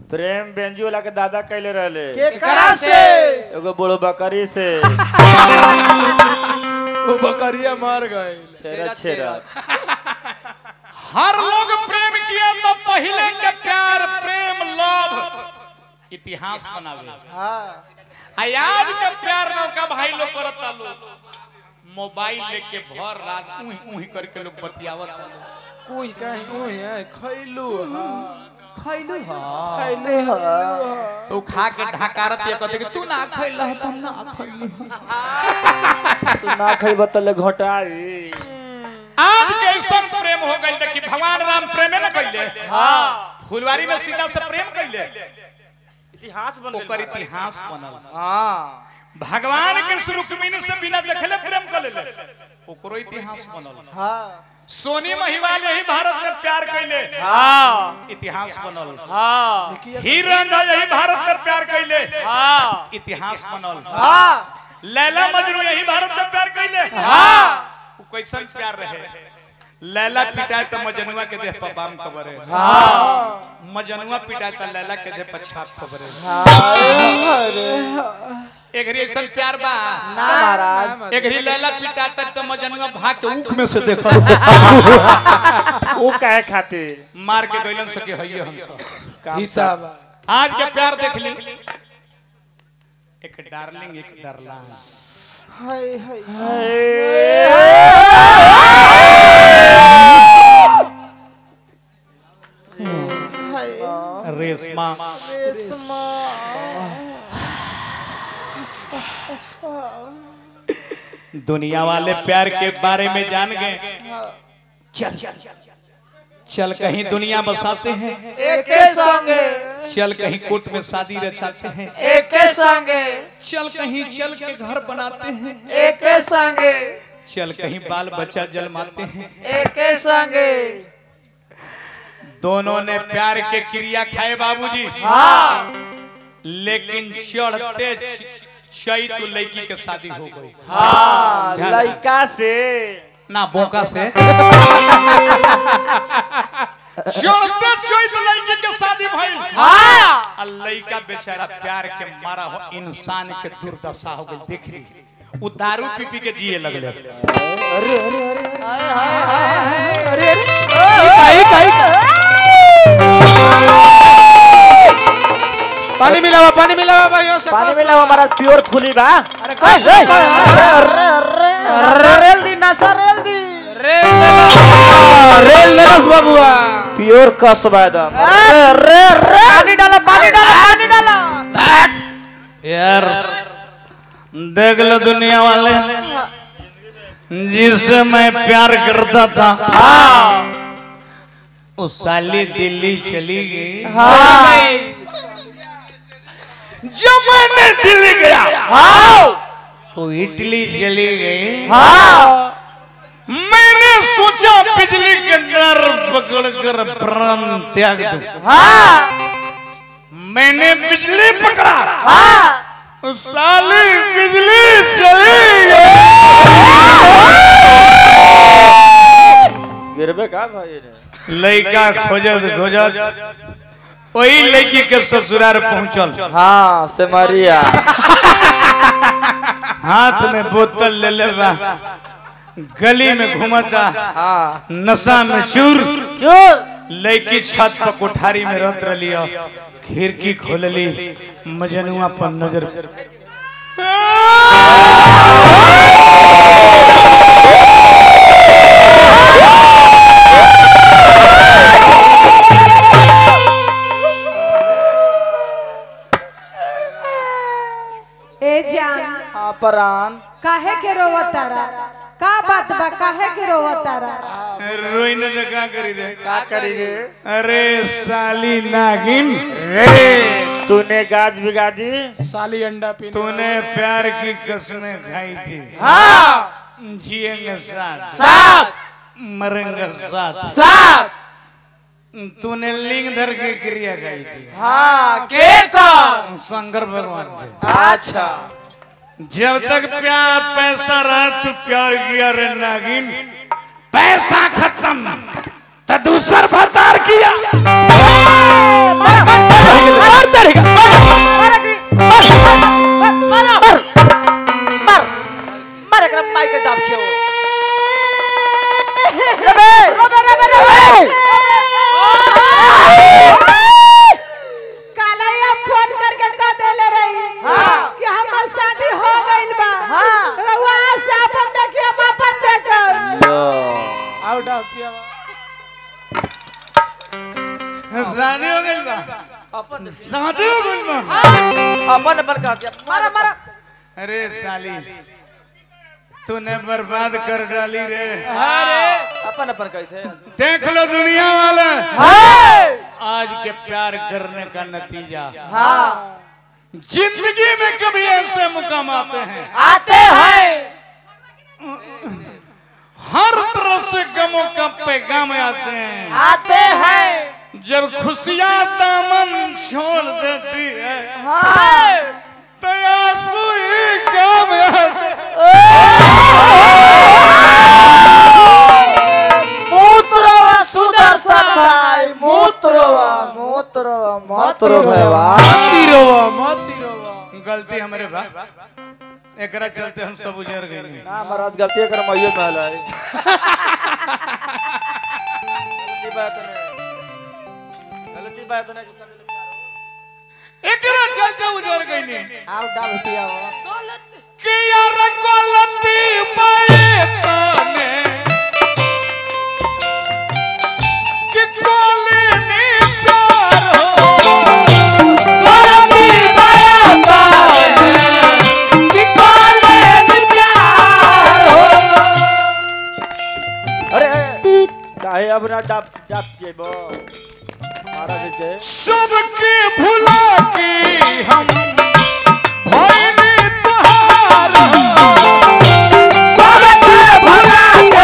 प्रेम बेंजू वाला के दादा कैले रहले केकरा से एगो बड़ो बकरी से वो बकरिया मार गए छेरा छेरा हर लोग प्रेम किया तो पहले के प्यार प्रेम लव इतिहास बनावे हाँ आज के प्यार नौका भाई लोग करता लोग मोबाइल लेके भर रात उही उही करके लोग बतियावत लोग कोई कहीं कोई है खैलू खैलू हा तो खा के ढाकारत ये कहते कि तू ना खैल ह तुम ना खैली तू ना खइब तले घोटाई आज के ऐसा प्रेम हो गइल देखी भगवान राम प्रेमे न कइले हां फुलवारी में सीता से प्रेम कइले इतिहास बन ओकर इतिहास बनल हां भगवान कृष्ण रुक्मिणी से बिना देखले प्रेम कर लेले ओकरो इतिहास बनल हाँ सोनी महिवाल यही भारत में प्यार कैले हां इतिहास बनल हां हीरन यही भारत में प्यार कैले हां इतिहास बनल हाँ लैला मजनू यही भारत में प्यार कैले हाँ वो कैसन प्यार रहे लैला पिटाए तो मजनुआ के देह पर बाम कबरे हाँ मजनुआ पिटाए तो लैला के देह पर छाप कबरे एक घड़ी ऐसा प्यार बा ना महाराज एक घड़ी लैला पिटाता तो मजनुआ भाग के ऊख में से देखल वो काहे खातिर मार के गइलन सके हइये हम सब हिसाब आज के प्यार देख ली एक डार्लिंग एक डरलान हाय हाय हाय रेशमा रेशमा दुनिया वाले प्यार के बारे में जान गए चल चल कहीं दुनिया बसाते हैं एके संगे चल कहीं कोर्ट में शादी रचाते हैं एके संगे चल कहीं चल के घर बनाते हैं एके संगे चल कहीं बाल बच्चा जन्माते हैं एके संगे दोनों ने प्यार के क्रिया खाए बाबूजी हाँ लेकिन चढ़ते चैत लड़की के शादी हो गई हां लड़का से ना बोका से चढ़ते चैत लड़की के शादी भइल हाँ आ लड़का बेचारा प्यार के मारा हो इंसान के दुर्दशा हो गई देख ली वो दारू पी पी के जिए लगले हाय हाय हाय अरे अरे कहीं कहीं पानी मिलावा पानी मिलावा भाइयों से पानी कस मिला हमारा प्योर खुली बा अरे कस रेल दी नशा रेल दी रेल मेरा रेल मेरस बाबुआ प्योर कसबा एकदम रे रे पानी डालो पानी डालो पानी डालो यार देख लो दुनिया वाले जिससे मैं प्यार करता था उस साली दिल्ली चली गई जब मैंने दिल्ली गया तो इटली चली गई मैंने सोचा बिजली के डर पकड़कर प्राण त्याग दूं मैंने बिजली पकड़ा साली बिजली चली गिरबे का भाई ने लड़का खोजत खोजत वही लड़की के ससुराल पहुंचल हां से मरिया हाथ में बोतल ले ले बा गली में घूमता हां नशा में चूर क्यों लड़की छत पर कोठारी में रत रलिया खिड़की खोलली मजनुआ पर नजर ए जान हाँ परान काहे के रोवतारा का बात बा काहे के रोवतारा रोई न तो का करी रे का करी रे अरे साली नागिन रे तूने गाज बिगा दी साली अंडा पीने तूने प्यार की कसमें खाई थी हाँ जिएंगे साथ सात मरेंगे साथ सात तूने लिंग धर के क्रिया खाई थी हाँ के कर शंकर भगवान के अच्छा जब तक प्यार पैसा रहा तू प्यार किया रे नागिन पैसा खत्म तो दूसर भतार किया शादी हो गइल बा अपन शादी हो गइल बा अपन अपन कहा दिया मारा मारा अरे साली तूने बर्बाद कर डाली रे अपन अपन कही थे देख लो दुनिया वाले आज के प्यार करने का नतीजा हाँ जिंदगी में कभी ऐसे मुकाम आते हैं आते हैं हर तरह से गमों का पैगाम आते हैं आते हैं जब खुशियां दामन छोड़ देती है हाँ तो आंसू ही काम आते मूत्रवा सुदर्शन भाई मूत्रवा मूत्रवा मतरो भैया मती रोवा मती रोवा गलती हमारे बा एकरा चलते हम सब उजर गए ना महाराज गलती कर मइयो महल है गलती बात नहीं गलती बात नहीं कि सब लोग प्यार हो। एकरा चलते उजर गए आओ डाल पिया कि यार गलती पाए तने कि कोले ने प्यार हो गलती पाया ताने कि काले में प्यार हो अरे काहे अब ना डाप डाप के बो महाराज के सबके भुला के हम भइले तोहार सबके भुला के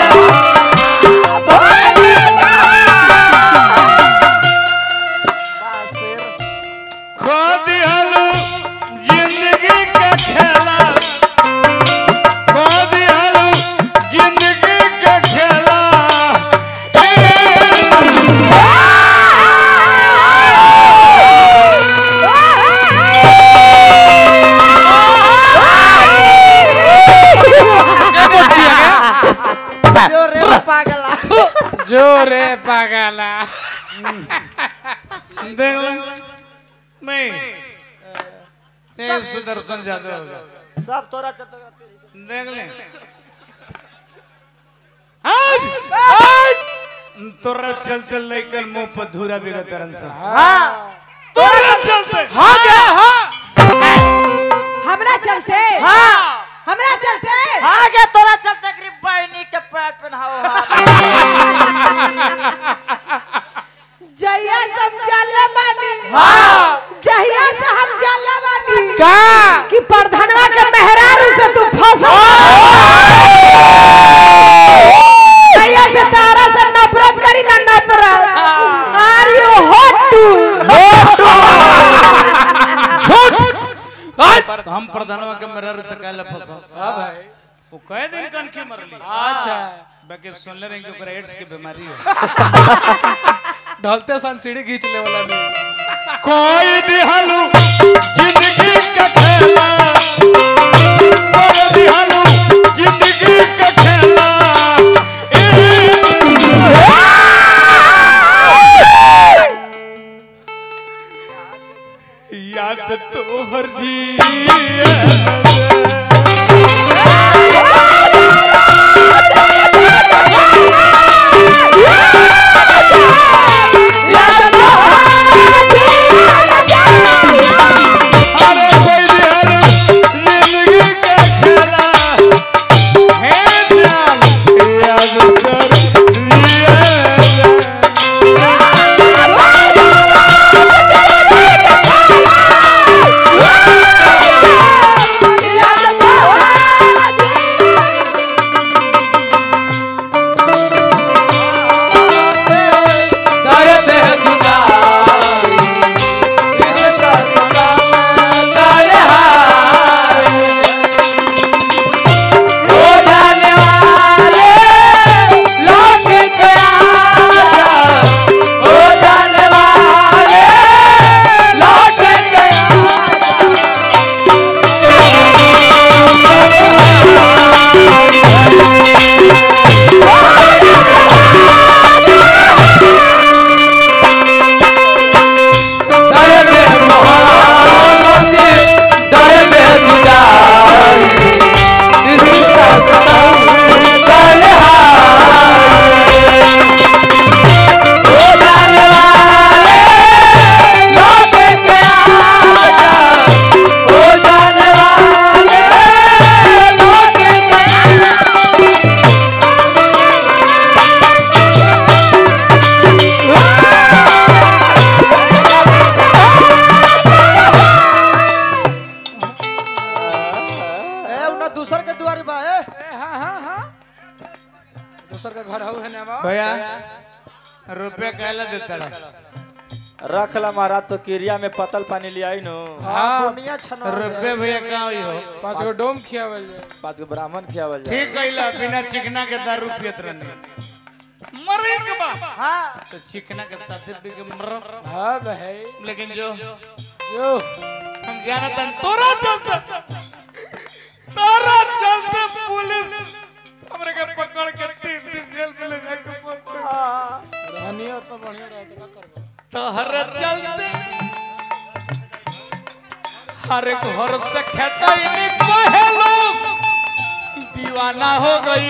बासिर खो दिहलू जिंदगी का खेला खो दिहलू जिंदगी का खेला जो रे पागला जो रे पागला देख लो नहीं ये सुदर्शन जादव होगा सब तोरा चलते देख ले तोरा चलते लेकर मुंह पर धूरा बिगा तरन से तोरा चलते हाँ क्या हाँ हमरा चलते हमरा चलते आगे तोरा चलते कि बहनी के पैर पहनाओ जहिया से हम जानले बानी जहिया से हम जानले बानी का कि प्रधानवा के मेहरारू से तू फंसा जहिया से तारा से नफरत करी ना नफरत आर यू हॉट टू तो हम प्रधानवा के मरर से कहले फसो हां भाई वो कई दिन कन के मरली अच्छा बाकी सुनले रहे कि ओकरा एड्स के बीमारी है ढलते सन सीढ़ी खींच ले वाला नहीं कोई दिहलू जिंदगी का खेला कोई दिहलू जिंदगी का खेला याद तो हर जी अरे कोई दिहलू जिंदगी का खेला है जान याद कर लिया Yeah. तड़ा रख ला महाराज तो किरिया में पतल पानी ले आई नो हाँ बोनिया छना रुपये भैया का होई हो पाँच गो डोम खियावल जाए पाँच गो ब्राह्मण खियावल जाए ठीक कइला बिना चिकना के दारू पियत रहनी मरे के बा हाँ तो चिकना के साथे पी के मर हाँ भाई लेकिन जो जो हम जानत हन तोरा चलते तोरा चलते पुलिस हमरे के पकड़ के तीन दिन जेल में ले जाके पहुंचे रहनियो तो बढ़िया रहते का करबो तोहर चलते हर घर से खेता इन्हीं कहे लोग दीवाना हो गई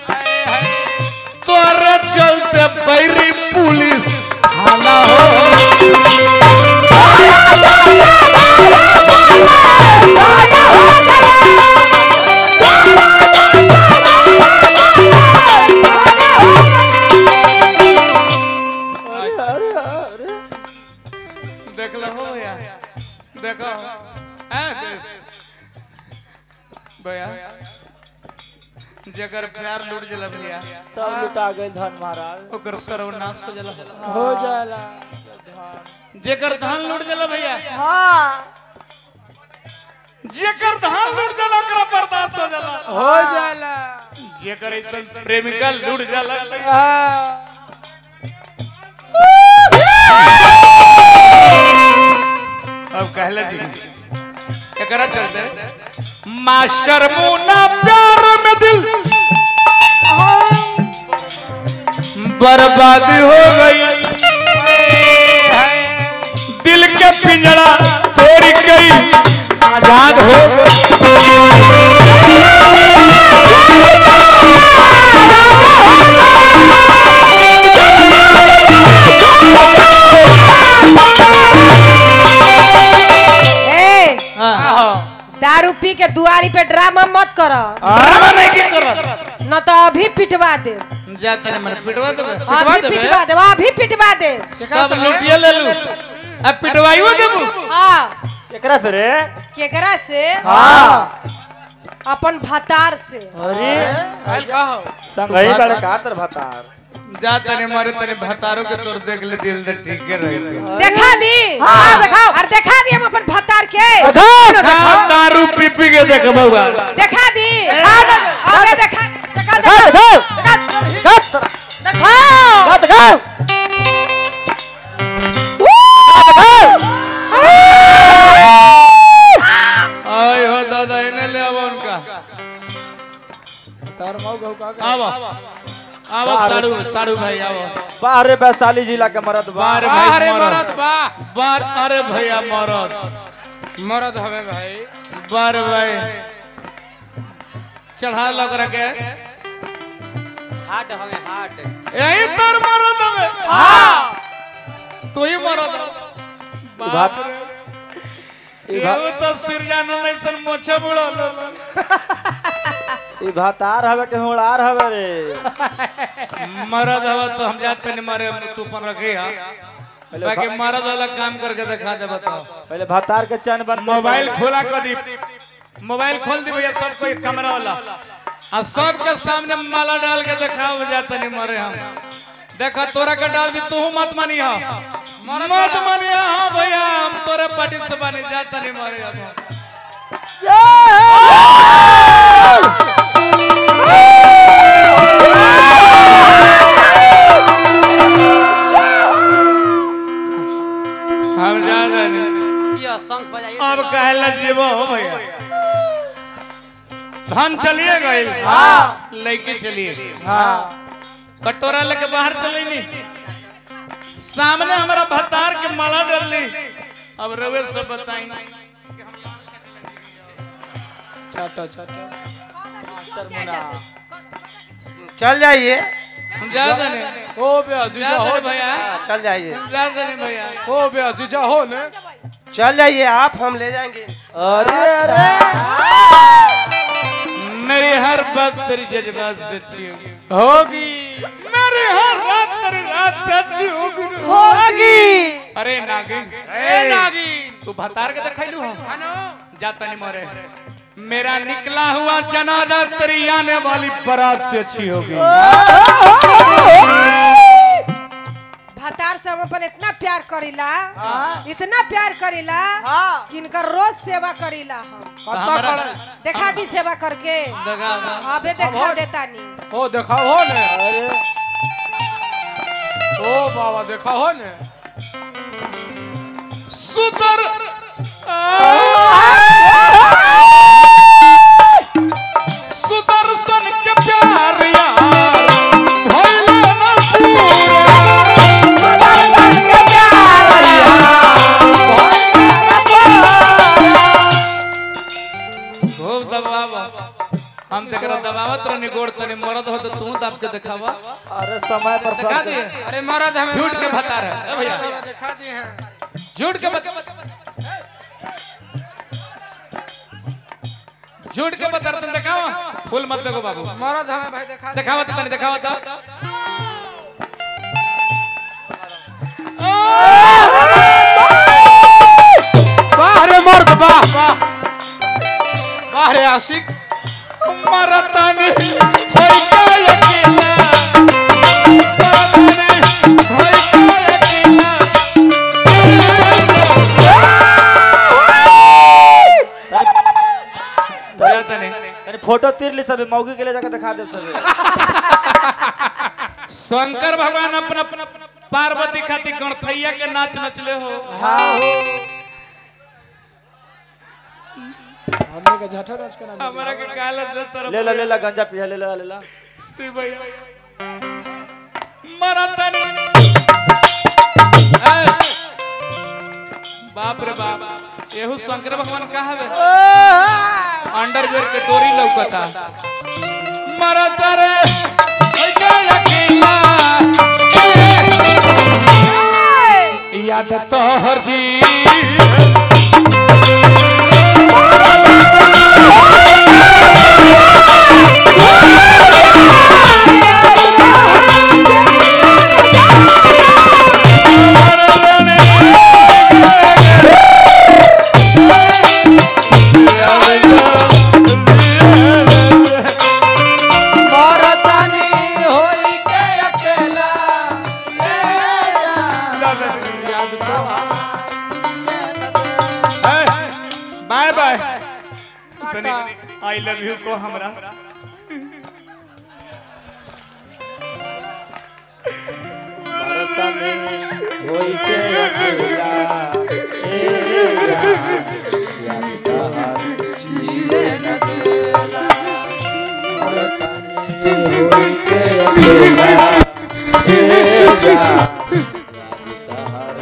तोहर चलते बैरी पुलिस हाला हो देख लो हो भैया देखो हैं देश भैया जगर प्यार लूट जला भैया सब लुटा गए धन महाराज ओकर सर्वनाश हो जला हो जाला जेकर धान लूट जला भैया हाँ जेकर धान लूट जला ओकरा बर्दाश्त हो जला हो जाला जेकर ऐसा प्रेमिका लूट जला हाँ अब कहले जी एकरा चलते मास्टर मुन्ना प्यार में दिल बर्बादी हो गई दिल के पिंजरा तोड़ गई आजाद हो गई ए दारू पी के दुआरी पे ड्रामा मत करो ड्रामा नहीं की करत न तो अभी पिटवा दे जाते ने मन पिटवा देबे अभी पिटवा दे अभी पिटवा दे सब लुटिया ले लू अब पिटवाइयो देबू हाँ एकरा से रे केकरा से हाँ अपन भतार से अरे कल का हो संगही बड़े का तर भतार जा तने मारे तने भतारो के तोर देख ले दिल दे ठीक के रही देखा दी हाँ दिखाओ और देखा दी हम अपन भतार के हाँ, दारू पी पी के देख बउआ देखा दी अबे देखा देखा दिखाओ आय हो दादा इन्हें ले आओ उनका तार मऊ गहू का आओ आओ साड़ू साड़ू भाई आओ बाहरे वैशाली जिला के मरद बार बार भाई अरे मरद मरद बा बार अरे भैया मरद मरद हवे भाई बार भाई चढ़ा लग रखे हाट हवे हाट यही तर मरद हवे हाँ तू ही मरद बाप रे ई भा- एगो तो सिरजानंद ऐसन मोछे बुड़ा ई भतार हवे के होड़ार हवे रे मरद हवा तो हम जाते नहीं मारे तू पर रखे हा पहले बाकी भा- मरद वाला काम करके दिखा दे बताओ पहले भतार के चैन बन मोबाइल खोला कर दी मोबाइल खोल दी भैया सबको एक कैमरा वाला और सबके सामने माला डाल के दिखाओ जाते नहीं मरे हम देखा तोरा के डाल दी तू मत मानी हा मत मानी हाँ भैया हम तोरे पार्टी से बनी जाता नहीं मरे हम हम जा रहे हैं ये शंख बजाइए अब कहला जीवो हो भैया धन चलिए गए हाँ लड़की चलिए हाँ कटोरा लेके बाहर चले नी सामने हमारा भतार के माला डाल ली अब रवे से बताई चाटा चाटा चल जाइए हम जा दने ओ बे जीजा जा हो दने भैया चल जाइए जा दने भैया ओ बे जीजा हो ने चल जाइए आप हम ले जाएंगे अरे अरे मेरी हर बात तेरी जज्बात सच्ची होगी होगी मेरी हर रात तेरी रात सच्ची होगी होगी अरे नागिन ए नागिन तू भतार के देखैलू हो हनो जाता नहीं मरे मेरा निकला हुआ जनाजा तेरी आने वाली बारात से अच्छी होगी भतार से हम अपन इतना प्यार करीला हाँ। इतना प्यार करीला हाँ। कि इनकर रोज सेवा करीला हम कत्ता करे देखा दी सेवा करके देखा अबे देखा देता नी ओ देखा हो ने अरे ओ बाबा देखा हो ने सुंदर सुदर्शन के प्यार यार भइलो न पूरा सुदर्शन के प्यार खूब दबावा हम तेकरा दबावत रहनी गोड़ तनी मरद हो तो तू दाब के दिखावा अरे समय पर दिखा सब दिए अरे मरद हमें झूठ मरद के हमें- बता रहे हैं, ए भैया। मरद हमें दिखा दिए हैं झूठ के बता झूठ के बता रहे दिखावा फूल मत बेगो बाबू मरद हमें भाई दिखा दिए। दिखावा तो तनी दिखावा तो वाह रे मर्द वाह वाह वाह रे आशिक मरतनी होई के अकेला मरतनी होई के अकेला भैया तनी अरे फोटो तीर ली सब मौगी के लिए जाकर दिखा दे सब शंकर भगवान अपना पार्वती खातिर गणथैया के नाच नचले हो हाँ हो हमने के झठो रच के नाम हमारा के काला दे तरफ ले ला ले ला गंजा पिया ले ला ले ला शिव भैया मरतनी ए, बाप रे बाप एहू शंकर भगवान का हवे अंडरवेयर के डोरी लौकता मरत रे ऐसे अकेला याद तोहर जी मरदानी होई के अकेला bye bye I love you को हमरा होई के अकेला ए जान, याद तोहार जीवे न देला। मरतानी होई के अकेला, ए जान, याद तोहार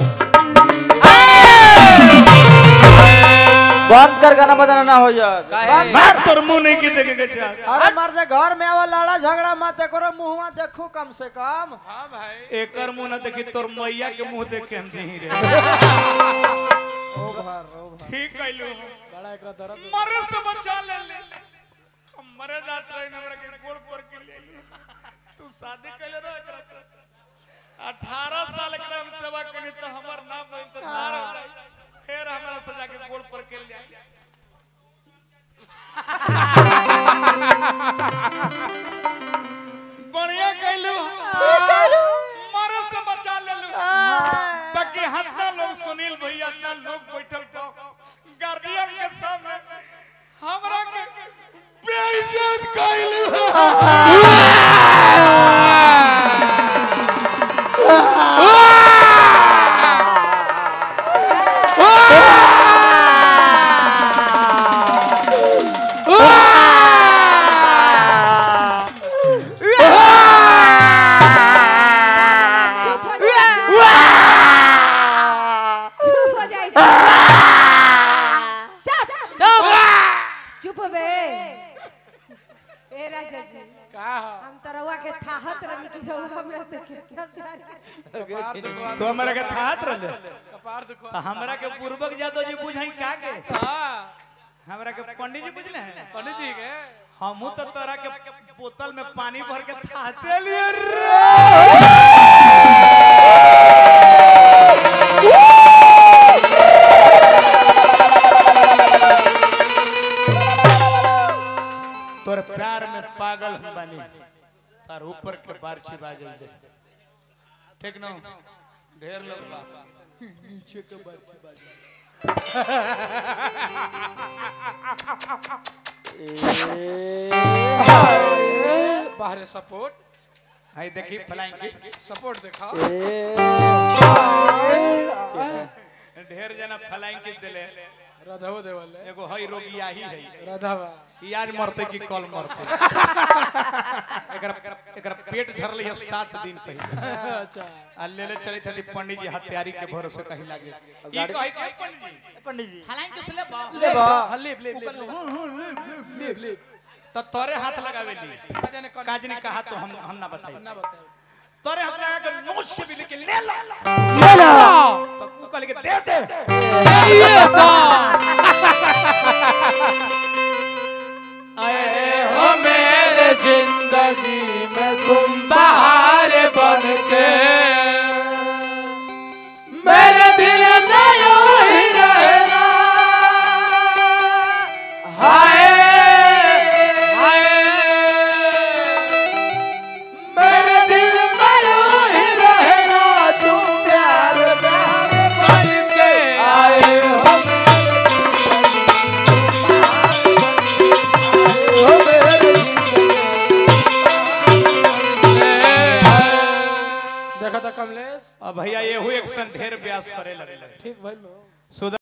बंद कर गाना बजाना ना हो यार मार तोर मुंह नहीं की देखे के चाह अरे मर्द घर में आवा लड़ा झगड़ा मत करो मुंहवा देखो कम से कम हां भाई एकर मुंह ना देखी तोर मैया के मुंह देख के हम नहीं रे ओ भर ओ भर ठीक कैलू बड़ा एकरा दर्द मरे से बचा ले ले हम मरे जात रहे हमरा के गोड़ पर के ले ले। तू शादी कैले रह एकरा से। 18 साल के हम सेवा करी तो हमर नाम बन तो नार हो जाई फिर हमरा सजा के गोड़ पर के ले आई बढ़िया कैलू मरे से बचा लेलू बाकी हतना लोग सुनील भैया इतना लोग बैठल तो गार्डियन के सामने हमरा के बेइज्जत कैलू चुप हो जा चुप हो जाई चुप चुप बे ए राजा जी का हो हम तरवा के थाहत रही कि रहुआ हमरा से कितना प्यार तो हमरा के थात रहले कपार दुखो तो हमरा के पूर्वक जादव जी बुझाई का के हां हमरा के पंडित जी बुझले हैं पंडित जी के हमू तो तोरा के बोतल में पानी भर के थाते लिए रे तोर प्यार में पागल हम बानी तार ऊपर के बार छिपा गई दे ठीक न ढेर लोग बा बाहर सपोर्ट हाय देखी फ्लाइंग की सपोर्ट दिखा ढेर जना फ्लाइंग किस दिले राधाओ देवल है एगो हई रोगी आही है राधावा ई आज मरते कि कल मरते एकरा एकरा पेट झरले है सात दिन पहले अच्छा आ ले ले चले थे पंडित जी हत्यारी के भरोसे कहीं लागे ई कहे के पंडित जी पंडित जी फ्लाइंग किस ले बा ले बा हाँ, लिप लिप लिप लिप लिप तो तोरे हाथ लगावे ली का जाने कौन काजनी कहा तो हम हम ना बताई ना बताओ तोरे हाथ लगा के नोच के भी लेके ले ला ले लो तो तू कह के दे दे हो मेरे जिंदगी में तुम बाहर बन के मेरे दिल में यूं ही रहना हाय हाय मेरे दिल में यूं ही रहना तुम प्यार प्यार बन के आए हो देखा था कमलेश अब भैया एहू एक सन ढेर ब्यास करे लगे ठीक भाई लो सुधा